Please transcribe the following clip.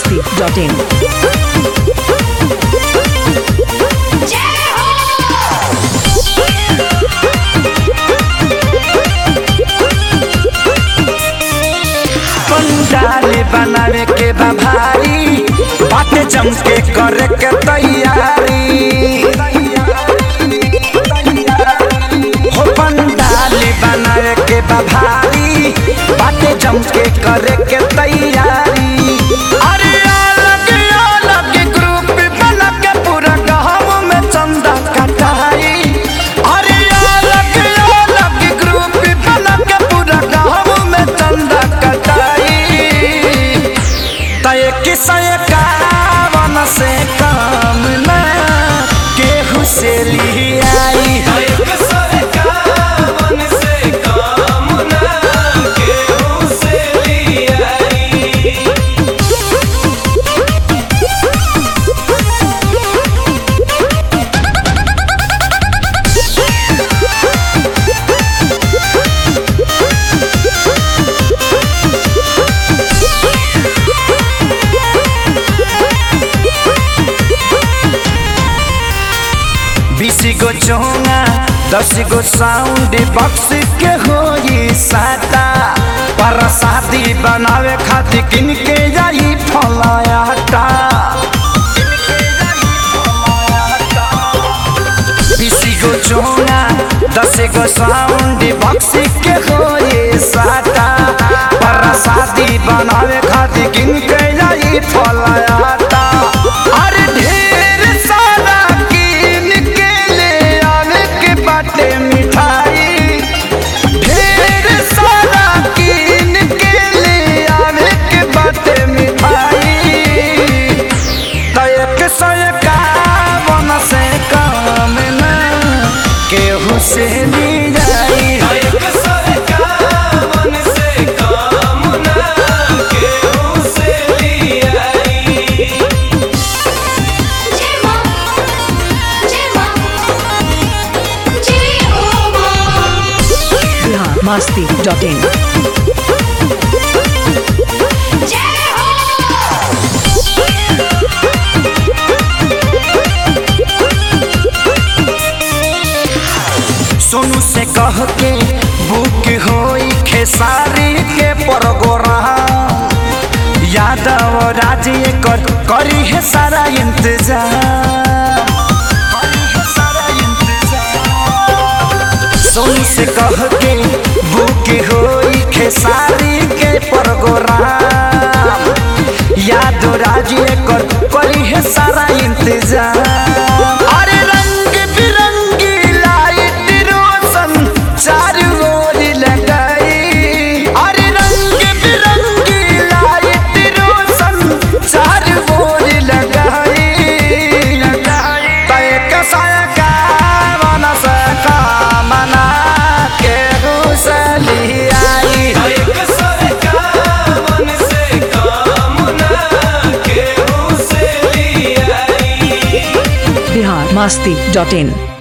masti.in. पंडाल बनावे के बा भारी बाटे चमके करे के तैयारी हो पंडाल बनावे के बा भारी बाटे चमके करे के तैयारी अरे अलग अलग ग्रुप बना के पूरा गाँव में चंदा कटाई अरे अलग अलग ग्रुप बना के पूरा गाँव में चंदा कटाई तय किसय कावन से काम न केहू से लियाई बीस गो चोंगा दस गो साउंड बॉक्स के होई साटा पर शादी बनावे खातिर किन के जाई फलायाटा बीस गो चोंगा दस गो साउंड बॉक्स के होई साटा पर शादी बनावे खातिर किन के जाई फलायाटा अरे ढेर सारा किन के ले आवे के बाटे मिठाई ढेर सारा किन के ले आवे के बाटे मिठाई तयक सयका बन से काम न केहू से ली जाई Bihar masti.in. सोनू से कह के बुक होई खेसारी के प्रोग्राम यादव राज कर करी है सारा इंतजाम करी है सारा इंतजाम। सोनू से कह के बुक होई खेसारी के प्रोग्राम यादव राज कर करी है सारा इंतजाम अरे रंग बिरंगी लाइट रोशन चारू ओर लगाई अरे रंग बिरंगी लाइट रोशन चारू ओर लगाई तय कसाय का मन से कामना के घुसली आई Bihar masti.in.